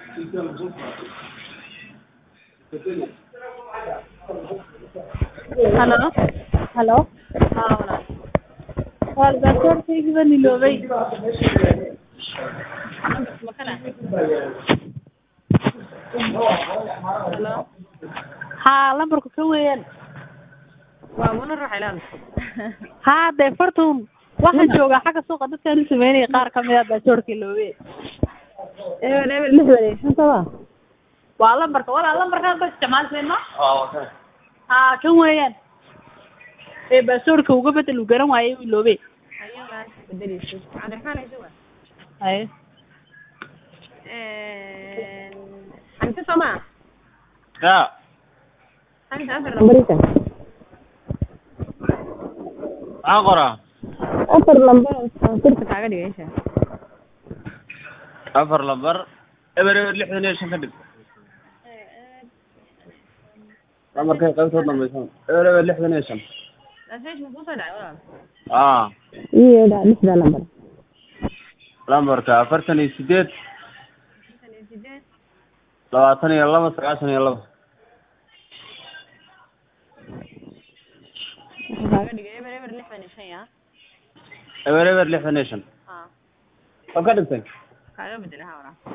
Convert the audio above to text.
Halo. Halo. Haa walaal. Wal baasaboorkayga baan iloobay. Ma kana? Halo. Haa, lambarku ka weeyaan. Waa muna ruux ilaan. Haa, dee fartuun. Waxaan joogaa xagga suuqa dadkaan u sameynaya qaar ka mid ah baasaboorka iloobay. Eber eber lixdan iyo shan soo Waa lambarka, walaa lambarkaan ba isticmaalseen ma? Haa, kan weeyaan. Ee baasaboorka uga bedel uu garan waayay uu iloobay. Ayaga bedeleyso. Cabdiraxmaan ayso waa. Haye. Een Xamse soo ma? Ya, Xamse afar lambarisa. maxaan qoraa? Afar lambar aan kursi kaaga dhigaysa. Afar lambar, eber eber lixdan iyo shan ka dhig. Lambarkay qaybtood dambaysan. Eber eber lixdan iyo shan. Message ma kusoo dhacay walaal? Ah, Iyo dha lixda lambar. lambarka afartan iyo sideed, Lixdan iyo sideed. labaatan iyo laba, sagaashan iyo laba. Waxaan kaaga dhigay eber eber lixdan iyo shan ya. Eber eber lixdan iyo shan. Haa. Waa ka dhigtay? Kaaga bedel haa walaal.